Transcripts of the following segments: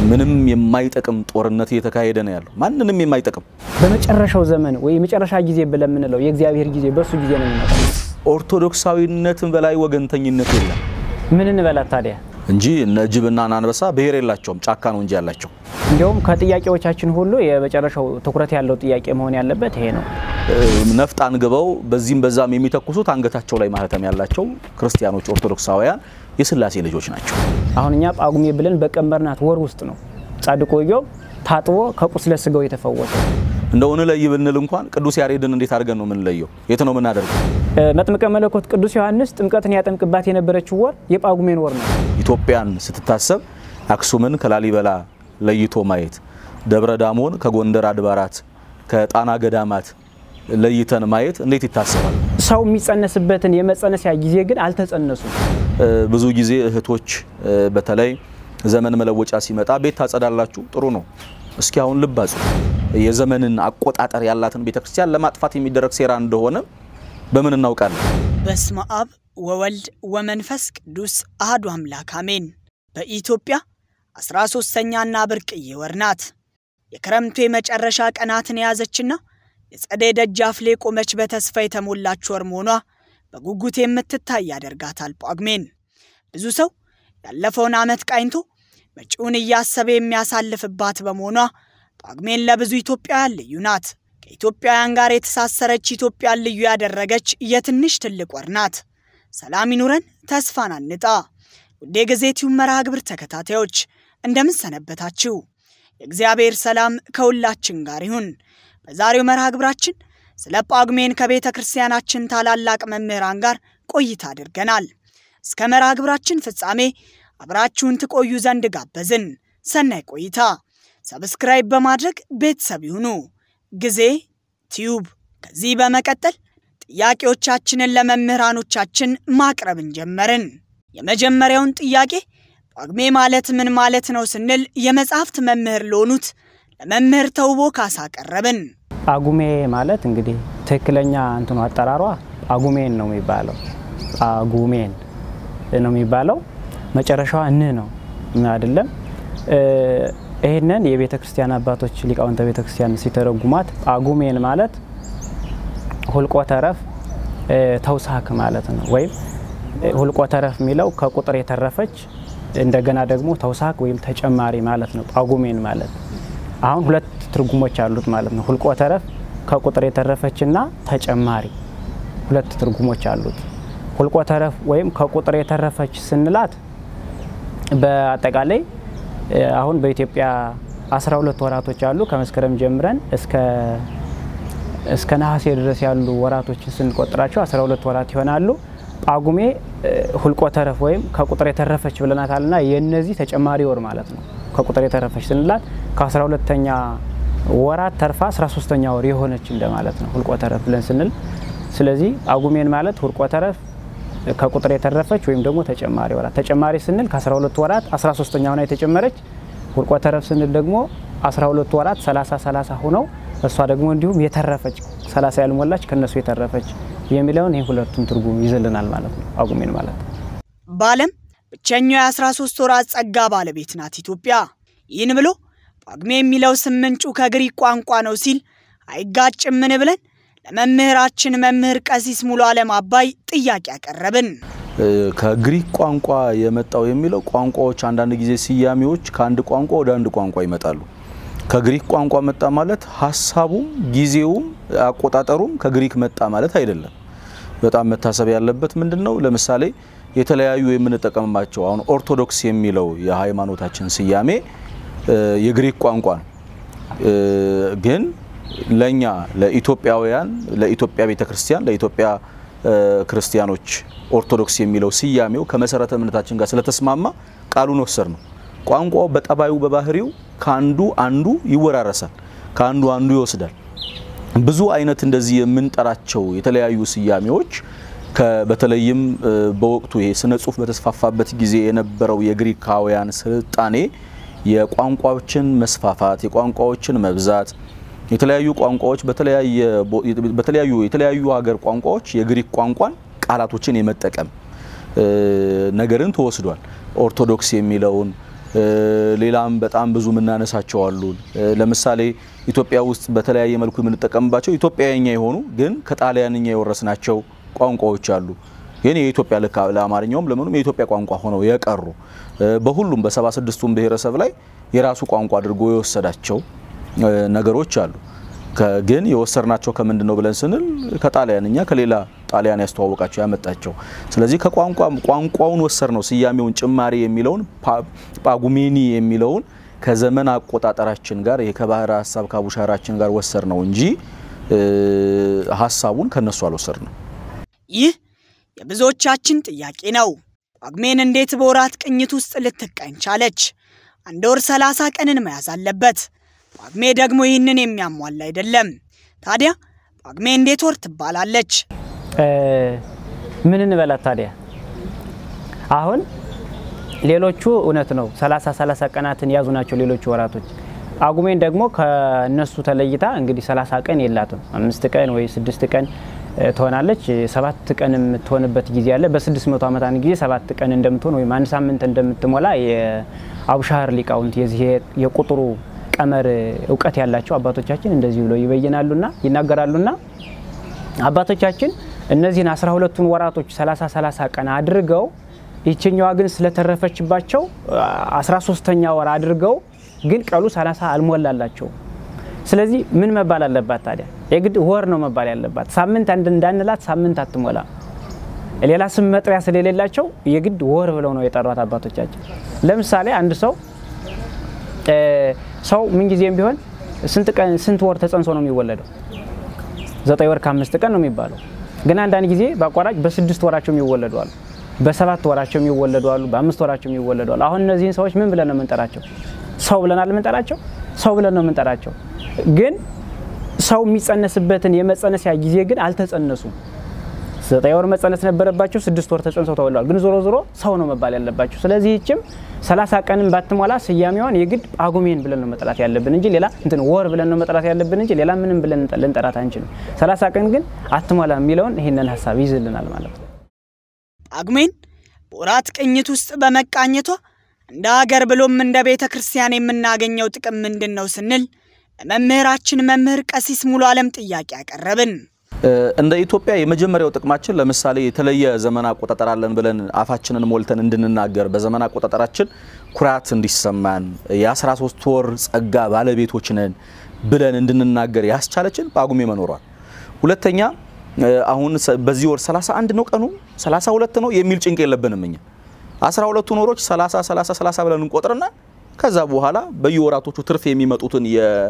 ምንም የማይጠቅም ጦርነት እየተካሄደ ነው ያለው። ማንንም የማይጠቅም በመጨረሻው ዘመን ወይ የመጨረሻ ጊዜ ብለን የምንለው የእግዚአብሔር ጊዜ በእሱ ጊዜ ነው የሚመጣው። ኦርቶዶክሳዊነትን በላይ ወገንተኝነት የለም ምን እንበላት ታዲያ? እንጂ እነ ጅብና አንበሳ ብሔር የላቸውም፣ ጫካ ነው እንጂ ያላቸው። እንዲያውም ከጥያቄዎቻችን ሁሉ የመጨረሻው ትኩረት ያለው ጥያቄ መሆን ያለበት ይሄ ነው። ነፍጥ አንግበው በዚህም በዛም የሚተኩሱት አንገታቸው ላይ ማህተም ያላቸው ክርስቲያኖች ኦርቶዶክሳውያን የስላሴ ልጆች ናቸው። አሁን እኛ ጳጉሜ ብለን በቀመርናት ወር ውስጥ ነው ጻድቁ ኢዮብ ታጥቦ ከቁስለ ስጋው የተፈወሰ። እንደው እንለይ ብንል እንኳን ቅዱስ ያሬድን እንዴት አድርገን ነው የምንለየው? የት ነው የምናደርገው? መጥምቀ መለኮት ቅዱስ ዮሐንስ ጥምቀትን ያጠምቅባት የነበረችው ወር የጳጉሜን ወር ነው። ኢትዮጵያን ስትታሰብ አክሱምን ከላሊበላ ለይቶ ማየት፣ ደብረ ዳሞን ከጎንደር አድባራት ከጣና ገዳማት ለይተን ማየት እንዴት ይታሰባል? ሰው የሚጸነስበትን የመጸነሲያ ጊዜ ግን አልተጸነሱም። ብዙ ጊዜ እህቶች በተለይ ዘመን መለወጫ ሲመጣ ቤት ታጸዳላችሁ፣ ጥሩ ነው። እስኪ አሁን ልብ አጽዱ። የዘመንን አቆጣጠር ያላትን ቤተክርስቲያን ለማጥፋት የሚደረግ ሴራ እንደሆነ በምን እናውቃለን? በስመ አብ ወወልድ ወመንፈስ ቅዱስ አህዱ አምላክ አሜን። በኢትዮጵያ አስራ ሶስተኛና ብርቅዬ ወር ናት። የክረምቱ የመጨረሻ ቀናትን የያዘችና የጸደይ ደጃፍ ላይ ቆመች በተስፋ የተሞላች ወር መሆኗ በጉጉት የምትታይ ያደርጋታል ጳጉሜን። ብዙ ሰው ያለፈውን ዓመት ቃኝቶ መጪውን እያሰበ የሚያሳልፍባት በመሆኗ ጳጉሜን ለብዙ ኢትዮጵያውያን ልዩ ናት። ከኢትዮጵያውያን ጋር የተሳሰረች ኢትዮጵያን ልዩ ያደረገች የትንሽ ትልቅ ወር ናት። ሰላም ይኑረን፣ ተስፋን አንጣ። ውድ የጊዜቲው መርሃ ግብር ተከታታዮች እንደምን ሰነበታችሁ? የእግዚአብሔር ሰላም ከሁላችን ጋር ይሁን። በዛሬው መርሃ ግብራችን ስለ ጳጉሜን ከቤተ ክርስቲያናችን ታላላቅ መምህራን ጋር ቆይታ አድርገናል። እስከ መርሃ ግብራችን ፍጻሜ አብራችሁን ትቆዩ ዘንድ ጋበዝን። ሰናይ ቆይታ። ሰብስክራይብ በማድረግ ቤተሰብ ይሁኑ። ጊዜ ቲዩብ። ከዚህ በመቀጠል ጥያቄዎቻችንን ለመምህራኖቻችን ማቅረብን ጀመርን። የመጀመሪያውን ጥያቄ ጳጉሜ ማለት ምን ማለት ነው ስንል የመጽሐፍት መምህር ለሆኑት ለመምህር ተውቦ ካሳ ቀረብን። ጳጉሜ ማለት እንግዲህ ትክክለኛ እንትኑ አጠራሯ ጳጉሜን ነው የሚባለው። ጳጉሜን ነው የሚባለው። መጨረሻዋ ን ነው አይደለም። ይህንን የቤተ ክርስቲያን አባቶች ሊቃውንተ ቤተ ክርስቲያን ሲተረጉማት ጳጉሜን ማለት ሁልቆ ተረፍ ተውሳክ ማለት ነው። ወይም ሁልቆ ተረፍ የሚለው ከቁጥር የተረፈች እንደገና ደግሞ ተውሳክ ወይም ተጨማሪ ማለት ነው። ጳጉሜን ማለት አሁን ሁለት ትርጉሞች አሉት ማለት ነው። ሁልቆ ተረፍ ከቁጥር የተረፈችና ተጨማሪ ሁለት ትርጉሞች አሉት። ሁልቆ ተረፍ ወይም ከቁጥር የተረፈች ስንላት በአጠቃላይ አሁን በኢትዮጵያ 12 ወራቶች አሉ። ከመስከረም ጀምረን እስከ እስከ ነሐሴ ድረስ ያሉ ወራቶችን ስንቆጥራቸው 12 ወራት ይሆናሉ። ጳጉሜ ሁልቆ ተረፍ ወይም ከቁጥር የተረፈች ብለናታልና የነዚህ ተጨማሪ ወር ማለት ነው። ከቁጥር የተረፈች ስንላት ከ12ተኛ ወራት ተርፋ 13ተኛ ወር የሆነች እንደማለት ነው ሁልቆ ተረፍ ብለን ስንል። ስለዚህ ጳጉሜን ማለት ሁልቆ ተረፍ ከቁጥር የተረፈች ወይም ደግሞ ተጨማሪ ወራት። ተጨማሪ ስንል ከ12 ወራት 13ተኛ ሆና የተጨመረች፣ ሁልቆ ተረፍ ስንል ደግሞ 12 ወራት 30 30 ሆነው እሷ ደግሞ እንዲሁም የተረፈች 30 ያልሞላች ከነሱ የተረፈች የሚለውን ይህ ሁለቱን ትርጉም ይዝልናል ማለት ነው ጳጉሜን ማለት። በዓለም ብቸኛው የ13 ወራት ጸጋ ባለቤት ናት ኢትዮጵያ። ይህን ብሎ ጳጉሜ የሚለው ስም ምንጩ ከግሪክ ቋንቋ ነው ሲል አይጋጭምን ብለን ለመምህራችን መምህር ቀሲስ ሙሉ ዓለም አባይ ጥያቄ ያቀረብን። ከግሪክ ቋንቋ የመጣው የሚለው ቋንቋዎች አንዳንድ ጊዜ ስያሜዎች ከአንድ ቋንቋ ወደ አንድ ቋንቋ ይመጣሉ። ከግሪክ ቋንቋ መጣ ማለት ሀሳቡም ጊዜውም አቆጣጠሩም ከግሪክ መጣ ማለት አይደለም። በጣም መታሰብ ያለበት ምንድን ነው? ለምሳሌ የተለያዩ የምንጠቀምባቸው አሁን ኦርቶዶክስ የሚለው የሃይማኖታችን ስያሜ የግሪክ ቋንቋ ነው ግን ለኛ ለኢትዮጵያውያን ለኢትዮጵያ ቤተ ክርስቲያን ለኢትዮጵያ ክርስቲያኖች ኦርቶዶክስ የሚለው ስያሜው ከመሰረተ እምነታችን ጋር ስለተስማማ ቃሉን ወሰድ ነው። ቋንቋው በጠባዩ በባህሪው ከአንዱ አንዱ ይወራረሳል፣ ከአንዱ አንዱ ይወስዳል። ብዙ አይነት እንደዚህ የምንጠራቸው የተለያዩ ስያሜዎች በተለይም በወቅቱ ይሄ ስነ ጽሁፍ በተስፋፋበት ጊዜ የነበረው የግሪካውያን ስልጣኔ የቋንቋዎችን መስፋፋት የቋንቋዎችን መብዛት የተለያዩ ቋንቋዎች በተለያዩ የተለያዩ ሀገር ቋንቋዎች የግሪክ ቋንቋን ቃላቶችን የመጠቀም ነገርን ተወስዷል። ኦርቶዶክስ የሚለውን ሌላም በጣም ብዙ የምናነሳቸው አሉን። ለምሳሌ ኢትዮጵያ ውስጥ በተለያየ መልኩ የምንጠቀምባቸው ኢትዮጵያኛ የሆኑ ግን ከጣሊያንኛ የወረስናቸው ቋንቋዎች አሉ። ግን የኢትዮጵያ ልክ ለአማርኛውም ለምኑም የኢትዮጵያ ቋንቋ ሆነው የቀሩ በሁሉም በሰባ ስድስቱም ብሔረሰብ ላይ የራሱ ቋንቋ አድርጎ የወሰዳቸው ነገሮች አሉ። ግን የወሰድናቸው ከምንድን ነው ብለን ስንል ከጣሊያንኛ ከሌላ ጣሊያን ያስተዋወቃቸው ያመጣቸው። ስለዚህ ከቋንቋ ቋንቋውን ወሰድ ነው ስያሜውን ጭማሪ የሚለውን ጳጉሜኒ የሚለውን ከዘመን አቆጣጠራችን ጋር ይሄ ከባህረ ሀሳብ ከአቡሻራችን ጋር ወሰድ ነው እንጂ ሀሳቡን ከነሱ አልወሰድ ነው። ይህ የብዙዎቻችን ጥያቄ ነው። ጳጉሜን እንዴት በወራት ቅኝት ውስጥ ልትቀኝ ቻለች? አንድ ወር ሰላሳ ቀንን መያዝ አለበት። ጳጉሜ ደግሞ ይህንን የሚያሟላ አይደለም። ታዲያ ጳጉሜ እንዴት ወር ትባላለች? ምን እንበላት ታዲያ? አሁን ሌሎቹ እውነት ነው 30 30 ቀናትን የያዙ ናቸው ሌሎቹ ወራቶች። ጳጉሜን ደግሞ ከነሱ ተለይታ እንግዲህ 30 ቀን የላትም። አምስት ቀን ወይ ስድስት ቀን ትሆናለች። ሰባት ቀን የምትሆንበት ጊዜ አለ። በ600 ዓመት አንድ ጊዜ ሰባት ቀን እንደምትሆን ወይም አንድ ሳምንት እንደምትሞላ የአቡሻህር ሊቃውንት የዚህ የቁጥሩ ቀመር እውቀት ያላቸው አባቶቻችን እንደዚህ ብለው ይበይናሉና ይናገራሉና አባቶቻችን እነዚህን 12ቱን ወራቶች 30 30 ቀን አድርገው ይችኛዋ ግን ስለተረፈችባቸው 13ተኛ ወር አድርገው ግን ቀሉ 30 አልሞላላቸው። ስለዚህ ምን መባል አለባት ታዲያ? የግድ ወር ነው መባል ያለባት። ሳምንት አንድ እንዳንላት ሳምንት አትሞላ። ሌላ ስም መጥሪያ ስለሌላቸው የግድ ወር ብለው ነው የጠሯት አባቶቻችን። ለምሳሌ አንድ ሰው ሰው ምንጊዜም ቢሆን ስንት ቀን ስንት ወር ተጸንሶ ነው የሚወለደው? ዘጠኝ ወር ከአምስት ቀን ነው የሚባለው። ግን አንዳንድ ጊዜ በአቋራጭ በስድስት ወራቸው የሚወለዱ አሉ፣ በሰባት ወራቸው የሚወለዱ አሉ፣ በአምስት ወራቸው የሚወለዱ አሉ። አሁን እነዚህን ሰዎች ምን ብለን ነው የምንጠራቸው? ሰው ብለናል የምንጠራቸው? ሰው ብለን ነው የምንጠራቸው። ግን ሰው የሚጸነስበትን የመጸነሲያ ጊዜ ግን አልተጸነሱም። ዘጠኝ ወር መጸነስ ነበረባቸው፣ ስድስት ወር ተጸንሰው ተወልደዋል። ግን ዞሮ ዞሮ ሰው ነው መባል ያለባቸው። ስለዚህ ይችም ሰላሳ ቀንን ባትሞላ ስያሜዋን የግድ ጳጉሜን ብለን ነው መጠራት ያለብን እንጂ ሌላ እንትን ወር ብለን ነው መጠራት ያለብን እንጂ ሌላ ምንም ብለን ልንጠራት አንችልም። ሰላሳ ቀን ግን አትሞላ የሚለውን ይህንን ሀሳብ ይዝልናል ማለት ነው። ጳጉሜን በወራት ቅኝት ውስጥ በመቃኘቷ እንደ ሀገር ብሎም እንደ ቤተ ክርስቲያን የምናገኘው ጥቅም ምንድን ነው ስንል ለመምህራችን መምህር ቀሲስ ሙሉ ዓለም ጥያቄ ያቀረብን። እንደ ኢትዮጵያ የመጀመሪያው ጥቅማችን ለምሳሌ የተለየ ዘመን አቆጣጠር አለን ብለን አፋችንን ሞልተን እንድንናገር በዘመን አቆጣጠራችን ኩራት እንዲሰማን የ13 ወር ጸጋ ባለቤቶች ነን ብለን እንድንናገር ያስቻለችን ጳጉሜ መኖሯል። ሁለተኛ አሁን በዚህ ወር 31 ነው ቀኑ 32 ነው የሚል ጭንቅ የለብንም እኛ 12ቱን ወሮች 30 30 30 ብለን እንቆጥርና ከዛ በኋላ በየወራቶቹ ትርፍ የሚመጡትን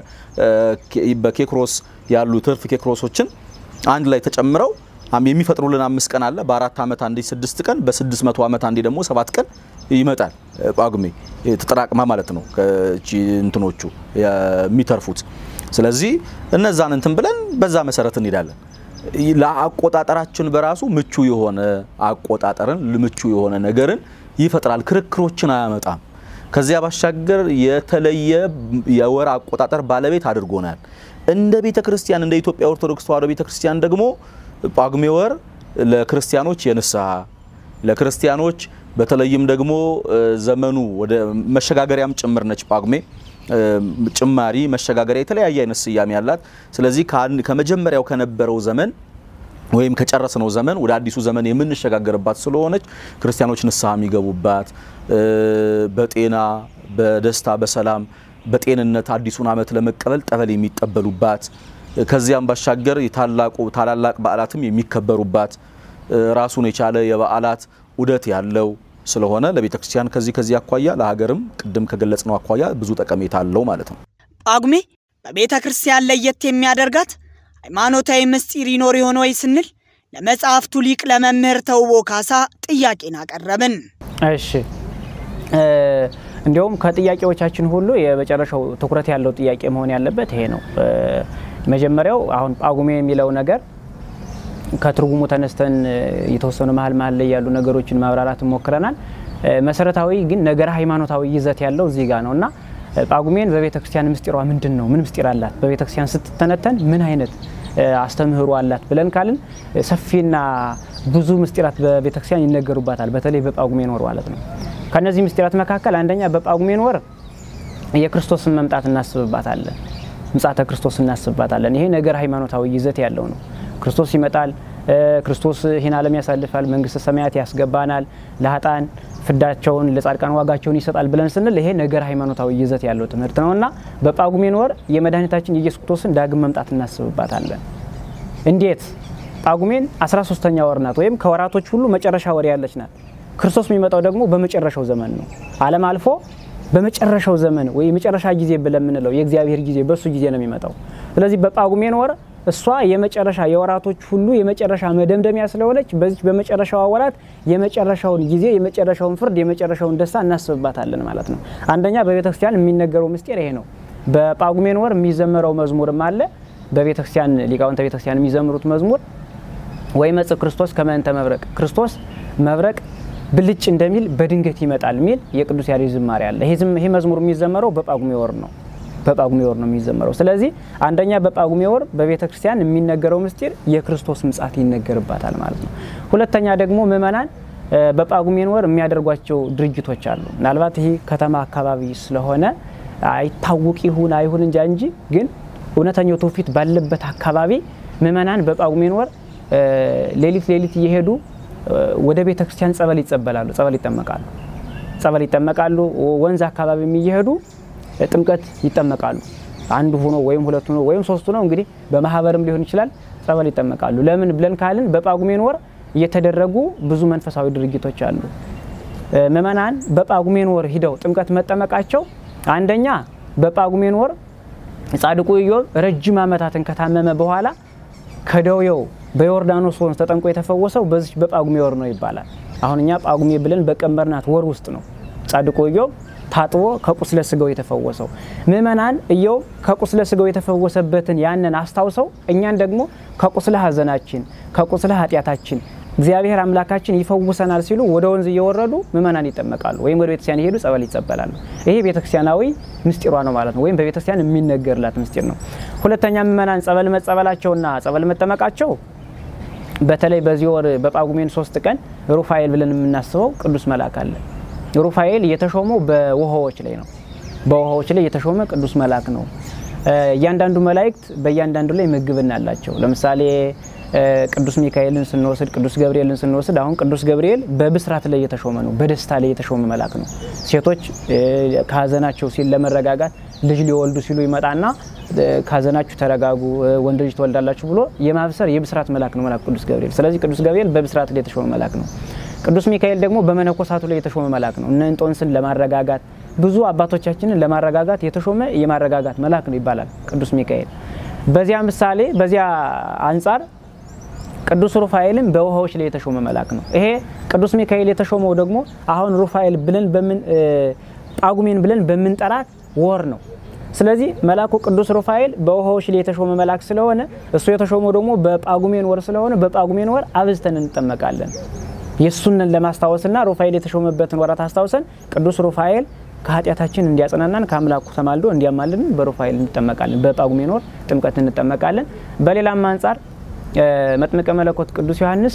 በኬክሮስ ያሉ ትርፍ ኬክሮሶችን አንድ ላይ ተጨምረው የሚፈጥሩልን አምስት ቀን አለ። በአራት ዓመት አንዴ ስድስት ቀን፣ በስድስት መቶ ዓመት አንዴ ደግሞ ሰባት ቀን ይመጣል ጳጉሜ ተጠራቅማ ማለት ነው እንትኖቹ የሚተርፉት። ስለዚህ እነዛን እንትን ብለን በዛ መሰረት እንሄዳለን። ለአቆጣጠራችን በራሱ ምቹ የሆነ አቆጣጠርን ምቹ የሆነ ነገርን ይፈጥራል። ክርክሮችን አያመጣም። ከዚያ ባሻገር የተለየ የወር አቆጣጠር ባለቤት አድርጎናል። እንደ ቤተ ክርስቲያን እንደ ኢትዮጵያ ኦርቶዶክስ ተዋሕዶ ቤተ ክርስቲያን ደግሞ ጳጉሜ ወር ለክርስቲያኖች የንስሐ ለክርስቲያኖች በተለይም ደግሞ ዘመኑ ወደ መሸጋገሪያም ጭምር ነች። ጳጉሜ ጭማሪ፣ መሸጋገሪያ የተለያየ አይነት ስያሜ ያላት። ስለዚህ ከመጀመሪያው ከነበረው ዘመን ወይም ከጨረስነው ዘመን ወደ አዲሱ ዘመን የምንሸጋገርባት ስለሆነች ክርስቲያኖች ንስሐ የሚገቡባት በጤና በደስታ በሰላም በጤንነት አዲሱን ዓመት ለመቀበል ጠበል የሚጠበሉባት ከዚያም ባሻገር የታላቁ ታላላቅ በዓላትም የሚከበሩባት ራሱን የቻለ የበዓላት ዑደት ያለው ስለሆነ ለቤተ ክርስቲያን ከዚህ ከዚህ አኳያ ለሀገርም ቅድም ከገለጽነው አኳያ ብዙ ጠቀሜታ አለው ማለት ነው። ጳጉሜ በቤተ ክርስቲያን ለየት የሚያደርጋት ሃይማኖታዊ ምስጢር ይኖር የሆነ ወይ ስንል ለመጽሐፍቱ ሊቅ ለመምህር ተውቦ ካሳ ጥያቄን አቀረብን። እሺ እንዲያውም ከጥያቄዎቻችን ሁሉ የመጨረሻው ትኩረት ያለው ጥያቄ መሆን ያለበት ይሄ ነው። መጀመሪያው አሁን ጳጉሜ የሚለው ነገር ከትርጉሙ ተነስተን የተወሰኑ መሀል መሀል ላይ ያሉ ነገሮችን ማብራራት ሞክረናል። መሰረታዊ ግን ነገረ ሃይማኖታዊ ይዘት ያለው እዚህ ጋር ነው እና ጳጉሜን በቤተ ክርስቲያን ምስጢሯ ምንድን ነው? ምን ምስጢር አላት? በቤተ ክርስቲያን ስትተነተን ምን አይነት አስተምህሮ አላት ብለን ካልን ሰፊና ብዙ ምስጢራት በቤተ ክርስቲያን ይነገሩባታል። በተለይ በጳጉሜ ወር ማለት ነው። ከነዚህ ምስጢራት መካከል አንደኛ በጳጉሜን ወር የክርስቶስን መምጣት እናስብባታለን። ምጽአተ ክርስቶስ እናስብባታለን። ይሄ ነገር ሃይማኖታዊ ይዘት ያለው ነው። ክርስቶስ ይመጣል። ክርስቶስ ይህን ዓለም ያሳልፋል፣ መንግስተ ሰማያት ያስገባናል፣ ለሀጣን ፍዳቸውን ለጻድቃን ዋጋቸውን ይሰጣል ብለን ስንል ይሄ ነገር ሃይማኖታዊ ይዘት ያለው ትምህርት ነው እና በጳጉሜን ወር የመድኃኒታችን የኢየሱስ ክርስቶስን ዳግም መምጣት እናስብባታለን። እንዴት? ጳጉሜን 13ተኛ ወር ናት፣ ወይም ከወራቶች ሁሉ መጨረሻ ወር ያለች ናት። ክርስቶስ የሚመጣው ደግሞ በመጨረሻው ዘመን ነው። ዓለም አልፎ በመጨረሻው ዘመን ወይ የመጨረሻ ጊዜ ብለን የምንለው የእግዚአብሔር ጊዜ በእሱ ጊዜ ነው የሚመጣው። ስለዚህ በጳጉሜን ወር እሷ የመጨረሻ የወራቶች ሁሉ የመጨረሻ መደምደሚያ ስለሆነች በዚህ በመጨረሻዋ ወራት የመጨረሻውን ጊዜ የመጨረሻውን ፍርድ የመጨረሻውን ደስታ እናስብባታለን ማለት ነው። አንደኛ በቤተ ክርስቲያን የሚነገረው ምስጢር ይሄ ነው። በጳጉሜን ወር የሚዘመረው መዝሙርም አለ። በቤተ ክርስቲያን ሊቃውንተ ቤተ ክርስቲያን የሚዘምሩት መዝሙር ወይ መጽእ ክርስቶስ ከመንተ መብረቅ ክርስቶስ መብረቅ ብልጭ እንደሚል በድንገት ይመጣል የሚል የቅዱስ ያሬድ ዝማሬ አለ። ይሄ መዝሙር የሚዘመረው በጳጉሜ ወር ነው በጳጉሜ ወር ነው የሚዘመረው። ስለዚህ አንደኛ በጳጉሜ ወር በቤተ ክርስቲያን የሚነገረው ምስጢር የክርስቶስ ምጽአት ይነገርባታል ማለት ነው። ሁለተኛ ደግሞ ምእመናን በጳጉሜን ወር የሚያደርጓቸው ድርጊቶች አሉ። ምናልባት ይህ ከተማ አካባቢ ስለሆነ አይታወቅ ይሁን አይሁን እንጃ እንጂ ግን እውነተኛው ትውፊት ባለበት አካባቢ ምእመናን በጳጉሜን ወር ሌሊት ሌሊት እየሄዱ ወደ ቤተ ክርስቲያን ጸበል ይጸበላሉ፣ ጸበል ይጠመቃሉ፣ ጸበል ይጠመቃሉ። ወንዝ አካባቢም እየሄዱ ጥምቀት ይጠመቃሉ። አንዱ ሆኖ ወይም ሁለት ሆኖ ወይም ሶስቱ ነው እንግዲህ በማህበርም ሊሆን ይችላል። ጸበል ይጠመቃሉ። ለምን ብለን ካልን በጳጉሜን ወር እየተደረጉ ብዙ መንፈሳዊ ድርጊቶች አሉ። ምእመናን በጳጉሜን ወር ሂደው ጥምቀት መጠመቃቸው አንደኛ በጳጉሜን ወር ጻድቁ ኢዮብ ረጅም ዓመታትን ከታመመ በኋላ ከደዌው በዮርዳኖስ ወንዝ ተጠምቆ የተፈወሰው በዚህ በጳጉሜ ወር ነው ይባላል። አሁን እኛ ጳጉሜ ብለን በቀመርናት ወር ውስጥ ነው ጻድቁ ኢዮብ ታጥቦ ከቁስለ ስጋው የተፈወሰው። ምእመናን ኢዮብ ከቁስለ ስጋው የተፈወሰበትን ያንን አስታውሰው እኛን ደግሞ ከቁስለ ሐዘናችን ከቁስለ ኃጢአታችን እግዚአብሔር አምላካችን ይፈውሰናል ሲሉ ወደ ወንዝ እየወረዱ ምእመናን ይጠመቃሉ፣ ወይም ወደ ቤተክርስቲያን የሄዱ ጸበል ይጸበላሉ። ይሄ ቤተክርስቲያናዊ ምስጢሯ ነው ማለት ነው፣ ወይም በቤተክርስቲያን የሚነገርላት ምስጢር ነው። ሁለተኛ ምእመናን ጸበል መጸበላቸውና ጸበል መጠመቃቸው በተለይ በዚህ ወር በጳጉሜን ሶስት ቀን ሩፋኤል ብለን የምናስበው ቅዱስ መልአክ አለ። ሩፋኤል የተሾመው በውሃዎች ላይ ነው። በውሃዎች ላይ የተሾመ ቅዱስ መልአክ ነው። እያንዳንዱ መላእክት በእያንዳንዱ ላይ ምግብና አላቸው። ለምሳሌ ቅዱስ ሚካኤልን ስንወስድ፣ ቅዱስ ገብርኤልን ስንወስድ አሁን ቅዱስ ገብርኤል በብስራት ላይ የተሾመ ነው። በደስታ ላይ የተሾመ መልአክ ነው። ሴቶች ከሀዘናቸው ሲል ለመረጋጋት ልጅ ሊወልዱ ሲሉ ይመጣና ከሀዘናችሁ ተረጋጉ፣ ወንድ ልጅ ትወልዳላችሁ ብሎ የማብሰር የብስራት መልአክ ነው መልአክ ቅዱስ ገብርኤል። ስለዚህ ቅዱስ ገብርኤል በብስራት ላይ የተሾመ መልአክ ነው። ቅዱስ ሚካኤል ደግሞ በመነኮሳቱ ላይ የተሾመ መልአክ ነው። እነ እንጦንስን ለማረጋጋት ብዙ አባቶቻችንን ለማረጋጋት የተሾመ የማረጋጋት መልአክ ነው ይባላል ቅዱስ ሚካኤል። በዚያ ምሳሌ በዚያ አንጻር ቅዱስ ሩፋኤልም በውሃዎች ላይ የተሾመ መልአክ ነው። ይሄ ቅዱስ ሚካኤል የተሾመው ደግሞ አሁን ሩፋኤል ብለን በምን ጳጉሜን ብለን በምንጠራት ወር ነው። ስለዚህ መልአኩ ቅዱስ ሩፋኤል በውሃዎች ላይ የተሾመ መልአክ ስለሆነ እሱ የተሾመው ደግሞ በጳጉሜን ወር ስለሆነ በጳጉሜን ወር አብዝተን እንጠመቃለን። የእሱንን ለማስታወስና ሩፋኤል የተሾመበትን ወራት አስታውሰን ቅዱስ ሩፋኤል ከኃጢአታችን እንዲያጽናናን ከአምላኩ ተማልዶ እንዲያማልን በሩፋኤል እንጠመቃለን። በጳጉሜን ወር ጥምቀት እንጠመቃለን። በሌላም አንጻር መጥምቀ መለኮት ቅዱስ ዮሐንስ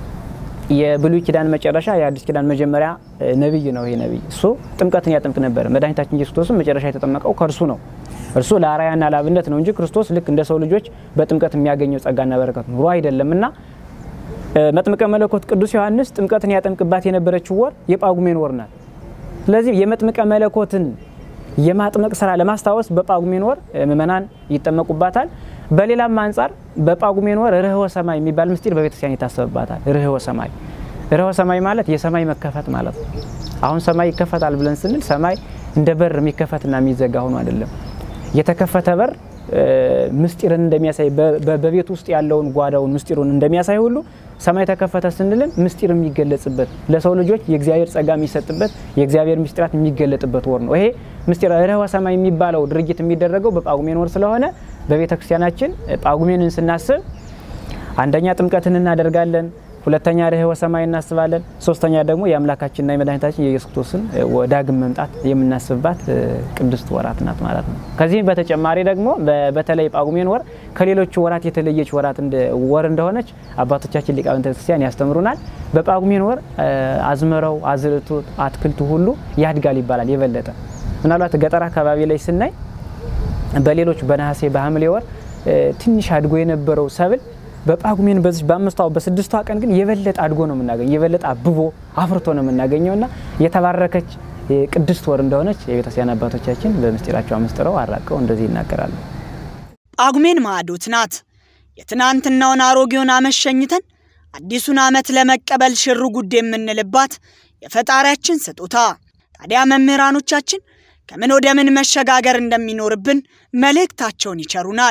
የብሉይ ኪዳን መጨረሻ የአዲስ ኪዳን መጀመሪያ ነቢይ ነው። ይሄ ነቢይ እሱ ጥምቀትን ያጠምቅ ነበር። መድኃኒታችን ኢየሱስ ክርስቶስም መጨረሻ የተጠመቀው ከእርሱ ነው። እርሱ ለአርአያና ለአብነት ነው እንጂ ክርስቶስ ልክ እንደ ሰው ልጆች በጥምቀት የሚያገኘው ጸጋና በረከት ኑሮ አይደለም እና መጥምቀ መለኮት ቅዱስ ዮሐንስ ጥምቀትን ያጠምቅባት የነበረችው ወር የጳጉሜን ወር ናት። ስለዚህ የመጥምቀ መለኮትን የማጥመቅ ስራ ለማስታወስ በጳጉሜን ወር ምእመናን ይጠመቁባታል። በሌላም አንጻር በጳጉሜን ወር ርህወ ሰማይ የሚባል ምስጢር በቤተክርስቲያን ይታሰብባታል። ርህወ ሰማይ ርህወ ሰማይ ማለት የሰማይ መከፈት ማለት ነው። አሁን ሰማይ ይከፈታል ብለን ስንል ሰማይ እንደ በር የሚከፈትና የሚዘጋ ሆኖ አይደለም። የተከፈተ በር ምስጢርን እንደሚያሳይ በቤት ውስጥ ያለውን ጓዳውን ምስጢሩን እንደሚያሳይ ሁሉ ሰማይ ተከፈተ ስንልም ምስጢር የሚገለጽበት ለሰው ልጆች የእግዚአብሔር ጸጋ የሚሰጥበት የእግዚአብሔር ምስጢራት የሚገለጥበት ወር ነው። ይሄ ምስጢር ርህወ ሰማይ የሚባለው ድርጊት የሚደረገው በጳጉሜን ወር ስለሆነ በቤተ ክርስቲያናችን ጳጉሜንን ስናስብ አንደኛ ጥምቀትን እናደርጋለን፣ ሁለተኛ ርኅወ ሰማይ እናስባለን። ሶስተኛ ደግሞ የአምላካችንና የመድኃኒታችን የኢየሱስ ክርስቶስን ዳግም መምጣት የምናስብባት ቅድስት ወራት ናት ማለት ነው። ከዚህም በተጨማሪ ደግሞ በተለይ ጳጉሜን ወር ከሌሎቹ ወራት የተለየች ወራት ወር እንደሆነች አባቶቻችን ሊቃውንተ ክርስቲያን ያስተምሩናል። በጳጉሜን ወር አዝመራው፣ አዝርቱ፣ አትክልቱ ሁሉ ያድጋል ይባላል። የበለጠ ምናልባት ገጠር አካባቢ ላይ ስናይ በሌሎች በነሐሴ በሐምሌ ወር ትንሽ አድጎ የነበረው ሰብል በጳጉሜን በዚህ በአምስቷ በስድስቷ ቀን ግን የበለጠ አድጎ ነው የምናገኘው። የበለጠ አብቦ አፍርቶ ነው የምናገኘው እና የተባረከች ቅድስት ወር እንደሆነች የቤተክርስቲያን አባቶቻችን በምስጢራቸው አመስጥረው አራቀው እንደዚህ ይናገራሉ። ጳጉሜን ማዕዶት ናት። የትናንትናውን አሮጌውን ዓመት ሸኝተን አዲሱን ዓመት ለመቀበል ሽር ጉድ የምንልባት የፈጣሪያችን ስጦታ። ታዲያ መምህራኖቻችን ከምን ወደ ምን መሸጋገር እንደሚኖርብን መልእክታቸውን ይቸሩናል።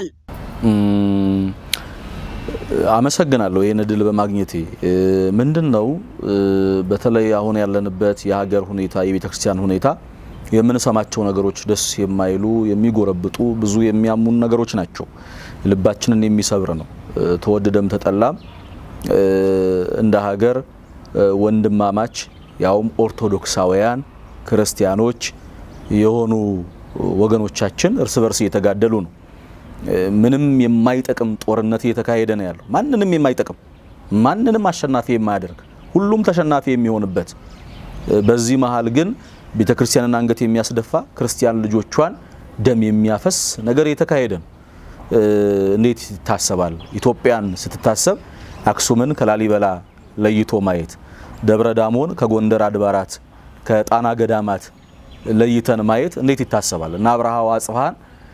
አመሰግናለሁ ይህን እድል በማግኘቴ። ምንድን ነው በተለይ አሁን ያለንበት የሀገር ሁኔታ የቤተ ክርስቲያን ሁኔታ የምንሰማቸው ነገሮች ደስ የማይሉ የሚጎረብጡ ብዙ የሚያሙን ነገሮች ናቸው። ልባችንን የሚሰብር ነው። ተወደደም ተጠላም እንደ ሀገር ወንድማማች ያውም ኦርቶዶክሳውያን ክርስቲያኖች የሆኑ ወገኖቻችን እርስ በርስ እየተጋደሉ ነው። ምንም የማይጠቅም ጦርነት እየተካሄደ ነው ያለው። ማንንም የማይጠቅም ማንንም አሸናፊ የማያደርግ ሁሉም ተሸናፊ የሚሆንበት በዚህ መሀል ግን ቤተ ክርስቲያንን አንገት የሚያስደፋ ክርስቲያን ልጆቿን ደም የሚያፈስ ነገር እየተካሄደ ነው። እንዴት ይታሰባል? ኢትዮጵያን ስትታሰብ አክሱምን ከላሊበላ ለይቶ ማየት፣ ደብረ ዳሞን ከጎንደር አድባራት ከጣና ገዳማት ለይተን ማየት እንዴት ይታሰባል? እና አብርሃ ወአጽብሃን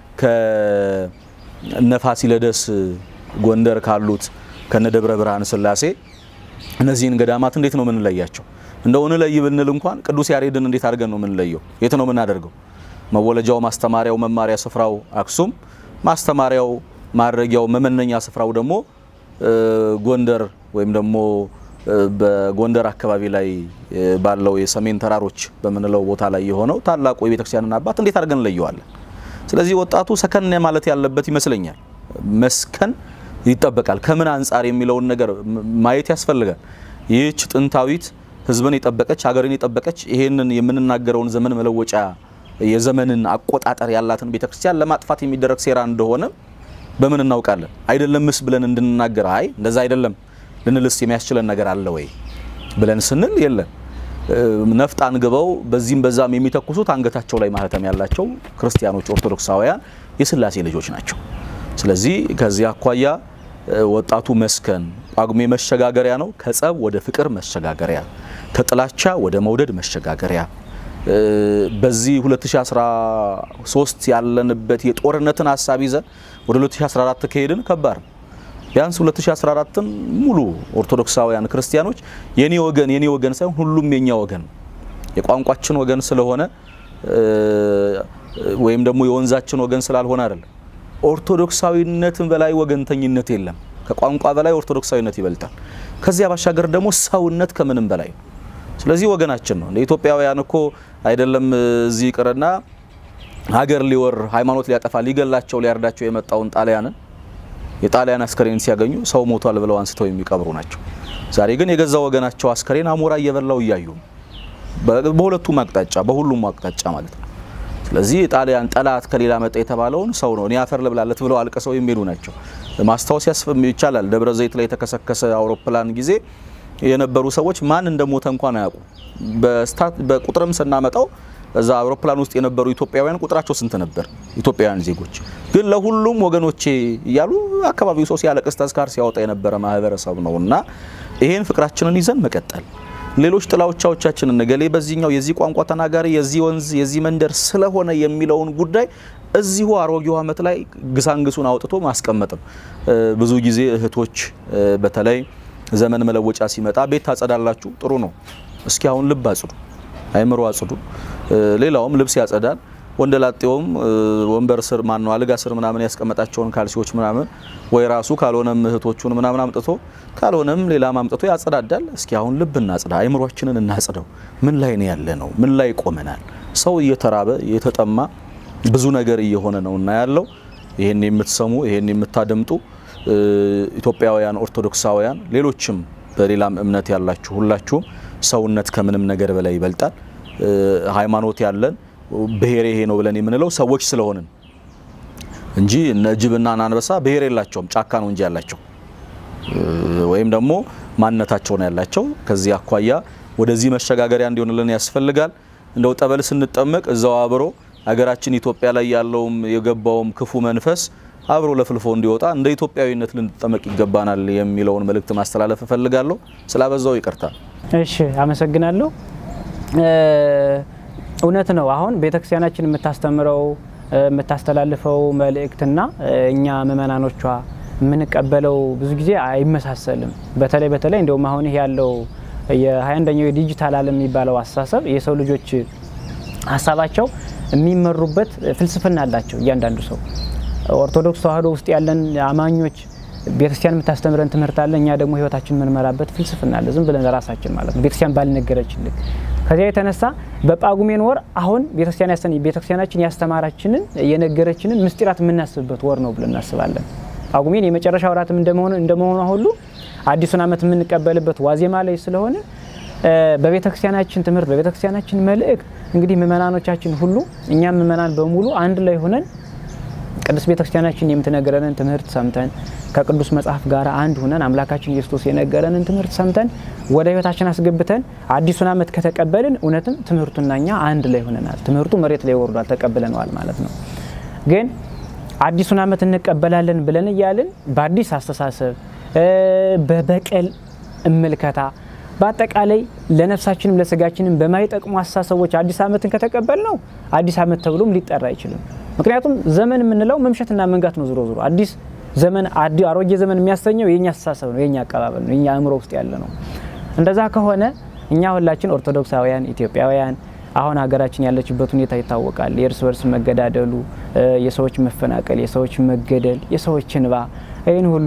ከነ ፋሲለደስ ጎንደር ካሉት ከነ ደብረ ብርሃን ስላሴ እነዚህን ገዳማት እንዴት ነው የምንለያቸው? እንደው እንለይ ብንል እንኳን ቅዱስ ያሬድን እንዴት አድርገን ነው የምንለየው? የት ነው የምናደርገው? መወለጃው፣ ማስተማሪያው፣ መማሪያ ስፍራው አክሱም፣ ማስተማሪያው፣ ማድረጊያው፣ መመነኛ ስፍራው ደግሞ ጎንደር ወይም ደግሞ በጎንደር አካባቢ ላይ ባለው የሰሜን ተራሮች በምንለው ቦታ ላይ የሆነው ታላቁ የቤተክርስቲያንን አባት እንዴት አድርገን እንለየዋለን? ስለዚህ ወጣቱ ሰከን ማለት ያለበት ይመስለኛል። መስከን ይጠበቃል። ከምን አንጻር የሚለውን ነገር ማየት ያስፈልጋል። ይህች ጥንታዊት ሕዝብን የጠበቀች ሀገርን የጠበቀች ይሄንን የምንናገረውን ዘመን መለወጫ የዘመንን አቆጣጠር ያላትን ቤተክርስቲያን ለማጥፋት የሚደረግ ሴራ እንደሆነ በምን እናውቃለን? አይደለምስ ብለን እንድንናገር አይ እንደዛ አይደለም ልንልስ የሚያስችለን ነገር አለ ወይ ብለን ስንል የለን። ነፍጥ አንግበው በዚህም በዛም የሚተኩሱት አንገታቸው ላይ ማህተም ያላቸው ክርስቲያኖች ኦርቶዶክሳውያን የስላሴ ልጆች ናቸው። ስለዚህ ከዚህ አኳያ ወጣቱ መስከን ጳጉሜ መሸጋገሪያ ነው። ከጸብ ወደ ፍቅር መሸጋገሪያ፣ ከጥላቻ ወደ መውደድ መሸጋገሪያ። በዚህ 2013 ያለንበት የጦርነትን ሀሳብ ይዘን ወደ 2014 ከሄድን ከባድ ነው። ቢያንስ 2014ን ሙሉ ኦርቶዶክሳውያን ክርስቲያኖች የኔ ወገን የኔ ወገን ሳይሆን ሁሉም የኛ ወገን የቋንቋችን ወገን ስለሆነ ወይም ደግሞ የወንዛችን ወገን ስላልሆነ አይደለም። ኦርቶዶክሳዊነትን በላይ ወገንተኝነት የለም። ከቋንቋ በላይ ኦርቶዶክሳዊነት ይበልጣል። ከዚያ ባሻገር ደግሞ ሰውነት ከምንም በላይ ነው። ስለዚህ ወገናችን ነው። እንደ ኢትዮጵያውያን እኮ አይደለም እዚህ ይቅርና ሀገር ሊወር ሃይማኖት ሊያጠፋ ሊገላቸው ሊያርዳቸው የመጣውን ጣሊያንን የጣሊያን አስከሬን ሲያገኙ ሰው ሞቷል ብለው አንስተው የሚቀብሩ ናቸው። ዛሬ ግን የገዛ ወገናቸው አስከሬን አሞራ እየበላው እያዩ በሁለቱም አቅጣጫ በሁሉም አቅጣጫ ማለት ነው። ስለዚህ የጣሊያን ጠላት ከሌላ መጣ የተባለውን ሰው ነው እኔ አፈር ልብላለት ብለው አልቅሰው የሚሄዱ ናቸው። ማስታወስ ይቻላል። ደብረ ዘይት ላይ የተከሰከሰ አውሮፕላን ጊዜ የነበሩ ሰዎች ማን እንደሞተ እንኳን አያውቁ። በቁጥርም ስናመጣው እዛ አውሮፕላን ውስጥ የነበሩ ኢትዮጵያውያን ቁጥራቸው ስንት ነበር? ኢትዮጵያውያን ዜጎች ግን ለሁሉም ወገኖቼ እያሉ አካባቢው ሰው ሲያለቅስ ተስካር ሲያወጣ የነበረ ማህበረሰብ ነው እና ይሄን ፍቅራችንን ይዘን መቀጠል ሌሎች ጥላዎቻችንን ነገሌ በዚህኛው የዚህ ቋንቋ ተናጋሪ የዚህ ወንዝ የዚህ መንደር ስለሆነ የሚለውን ጉዳይ እዚሁ አሮጌው ዓመት ላይ ግሳንግሱን አውጥቶ ማስቀመጥ ነው። ብዙ ጊዜ እህቶች በተለይ ዘመን መለወጫ ሲመጣ ቤት ታጸዳላችሁ፣ ጥሩ ነው። እስኪ አሁን ልብ አጽዱ፣ አይምሮ አጽዱ። ሌላውም ልብስ ያጸዳል። ወንደላጤውም ወንበር ስር ማን ነው አልጋ ስር ምናምን ያስቀመጣቸውን ካልሲዎች ምናምን ወይ ራሱ ካልሆነም እህቶቹን ምናምን አምጥቶ ካልሆነም ሌላም አምጥቶ ያጸዳዳል። እስኪ አሁን ልብ እናጽዳ፣ አይምሯችንን እናጽደው። ምን ላይ ነው ያለ ነው? ምን ላይ ቆመናል? ሰው እየተራበ እየተጠማ ብዙ ነገር እየሆነ ነው እና ያለው ይሄን የምትሰሙ ይሄን የምታደምጡ ኢትዮጵያውያን ኦርቶዶክሳውያን፣ ሌሎችም በሌላም እምነት ያላችሁ ሁላችሁም ሰውነት ከምንም ነገር በላይ ይበልጣል። ሃይማኖት ያለን ብሔር ይሄ ነው ብለን የምንለው ሰዎች ስለሆንን እንጂ እነ ጅብና አንበሳ ብሔር የላቸውም። ጫካ ነው እንጂ ያላቸው ወይም ደግሞ ማንነታቸው ነው ያላቸው። ከዚህ አኳያ ወደዚህ መሸጋገሪያ እንዲሆንልን ያስፈልጋል። እንደው ጠበል ስንጠመቅ እዛው አብሮ ሀገራችን ኢትዮጵያ ላይ ያለውም የገባውም ክፉ መንፈስ አብሮ ለፍልፎ እንዲወጣ እንደ ኢትዮጵያዊነት ልንጠመቅ ይገባናል የሚለውን መልእክት ማስተላለፍ እፈልጋለሁ። ስላበዛው ይቅርታ። እሺ፣ አመሰግናለሁ። እውነት ነው። አሁን ቤተክርስቲያናችን የምታስተምረው የምታስተላልፈው መልእክትና እኛ ምእመናኖቿ የምንቀበለው ብዙ ጊዜ አይመሳሰልም። በተለይ በተለይ እንደውም አሁን ይህ ያለው የ21ኛው የዲጂታል ዓለም የሚባለው አስተሳሰብ የሰው ልጆች ሀሳባቸው የሚመሩበት ፍልስፍና አላቸው። እያንዳንዱ ሰው ኦርቶዶክስ ተዋሕዶ ውስጥ ያለን አማኞች ቤተክርስቲያን የምታስተምረን ትምህርት አለ። እኛ ደግሞ ህይወታችን የምንመራበት ፍልስፍና አለ። ዝም ብለን ራሳችን ማለት ነው ቤተክርስቲያን ባልነገረችልን። ከዚያ የተነሳ በጳጉሜን ወር አሁን ቤተክርስቲያናችን ያስተማራችንን የነገረችንን ምስጢራት የምናስብበት ወር ነው ብለን እናስባለን። ጳጉሜን የመጨረሻ ወራትም እንደመሆኗ ሁሉ አዲሱን ዓመት የምንቀበልበት ዋዜማ ላይ ስለሆነ በቤተክርስቲያናችን ትምህርት በቤተክርስቲያናችን መልእክት እንግዲህ ምእመናኖቻችን ሁሉ እኛም ምእመናን በሙሉ አንድ ላይ ሆነን ቅዱስ ቤተክርስቲያናችን የምትነገረንን ትምህርት ሰምተን ከቅዱስ መጽሐፍ ጋር አንድ ሁነን አምላካችን ኢየሱስ የነገረንን ትምህርት ሰምተን ወደ ህይወታችን አስገብተን አዲሱን ዓመት ከተቀበልን እውነትም ትምህርቱና እኛ አንድ ላይ ሆነናል። ትምህርቱ መሬት ላይ ወርዷል፣ ተቀብለነዋል ማለት ነው። ግን አዲሱን ዓመት እንቀበላለን ብለን እያልን በአዲስ አስተሳሰብ በበቀል እምልከታ በአጠቃላይ ለነፍሳችንም ለስጋችንም በማይጠቅሙ አስተሳሰቦች አዲስ ዓመትን ከተቀበል ነው አዲስ ዓመት ተብሎም ሊጠራ አይችልም። ምክንያቱም ዘመን የምንለው መምሸትና መንጋት ነው። ዞሮ ዞሮ አዲስ ዘመን አሮጌ ዘመን የሚያሰኘው የኛ አስተሳሰብ ነው፣ የኛ አቀባበል ነው፣ የኛ አእምሮ ውስጥ ያለ ነው። እንደዛ ከሆነ እኛ ሁላችን ኦርቶዶክሳውያን ኢትዮጵያውያን አሁን ሀገራችን ያለችበት ሁኔታ ይታወቃል። የእርስ በርስ መገዳደሉ፣ የሰዎች መፈናቀል፣ የሰዎች መገደል፣ የሰዎች እንባ ይህን ሁሉ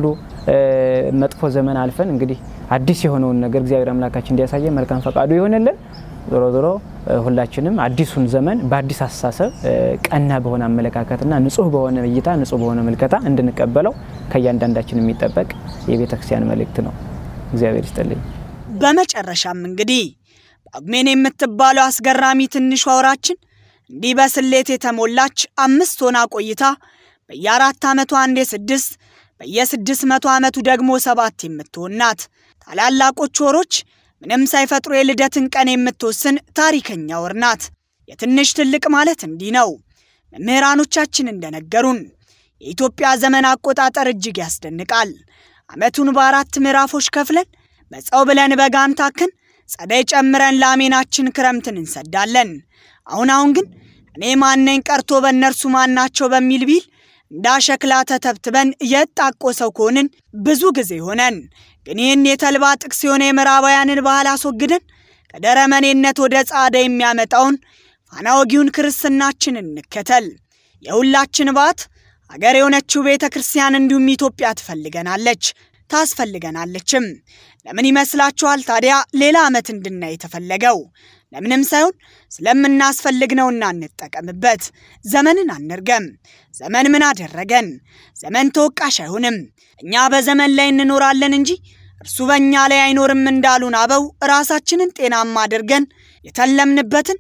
መጥፎ ዘመን አልፈን እንግዲህ አዲስ የሆነውን ነገር እግዚአብሔር አምላካችን እንዲያሳየ መልካም ፈቃዱ ይሆንልን። ዞሮ ዞሮ ሁላችንም አዲሱን ዘመን በአዲስ አስተሳሰብ ቀና በሆነ አመለካከትና ንጹህ በሆነ እይታ ንጹህ በሆነ ምልከታ እንድንቀበለው ከእያንዳንዳችን የሚጠበቅ የቤተ ክርስቲያን መልእክት ነው። እግዚአብሔር ይስጥልኝ። በመጨረሻም እንግዲህ ጳጉሜን የምትባለው አስገራሚ ትንሿ ወራችን እንዲህ በስሌት የተሞላች አምስት ሆና ቆይታ በየአራት ዓመቱ አንዴ ስድስት በየስድስት መቶ ዓመቱ ደግሞ ሰባት የምትሆን ናት። ታላላቆች ወሮች ምንም ሳይፈጥሩ የልደትን ቀን የምትወስን ታሪከኛ ወር ናት። የትንሽ ትልቅ ማለት እንዲህ ነው። መምህራኖቻችን እንደነገሩን የኢትዮጵያ ዘመን አቆጣጠር እጅግ ያስደንቃል። ዓመቱን በአራት ምዕራፎች ከፍለን መጸው ብለን በጋን ታክን ጸደይ ጨምረን ለአሜናችን ክረምትን እንሰዳለን። አሁን አሁን ግን እኔ ማነኝ ቀርቶ በእነርሱ ማናቸው በሚል ቢል እንዳሸክላ ተተብትበን የጣቆ ሰው ከሆንን ብዙ ጊዜ ሆነን። ግን ይህን የተልባ ጥቅስ የሆነ የምዕራባውያንን ባህል አስወግደን ከደረመኔነት ወደ ጻዳ የሚያመጣውን ፋና ወጊውን ክርስትናችን እንከተል። የሁላችን ባት አገር የሆነችው ቤተ ክርስቲያን እንዲሁም ኢትዮጵያ ትፈልገናለች ታስፈልገናለችም። ለምን ይመስላችኋል ታዲያ ሌላ ዓመት እንድናይ የተፈለገው? ለምንም ሳይሆን ስለምናስፈልግ ነውና እንጠቀምበት። ዘመንን አንርገም። ዘመን ምን አደረገን? ዘመን ተወቃሽ አይሆንም። እኛ በዘመን ላይ እንኖራለን እንጂ እርሱ በእኛ ላይ አይኖርም እንዳሉን አበው ራሳችንን ጤናማ አድርገን የተለምንበትን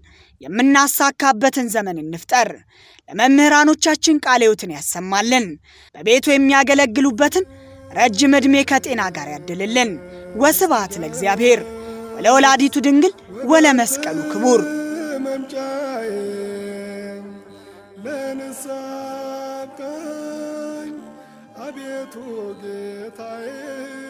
የምናሳካበትን ዘመን እንፍጠር። ለመምህራኖቻችን ቃለ ሕይወትን ያሰማልን። በቤቱ የሚያገለግሉበትን ረጅም ዕድሜ ከጤና ጋር ያድልልን። ወስብሐት ለእግዚአብሔር ወለወላዲቱ ድንግል ወለመስቀሉ ክቡር መምጫዬ ለንሳብቀኝ አቤቱ ጌታዬ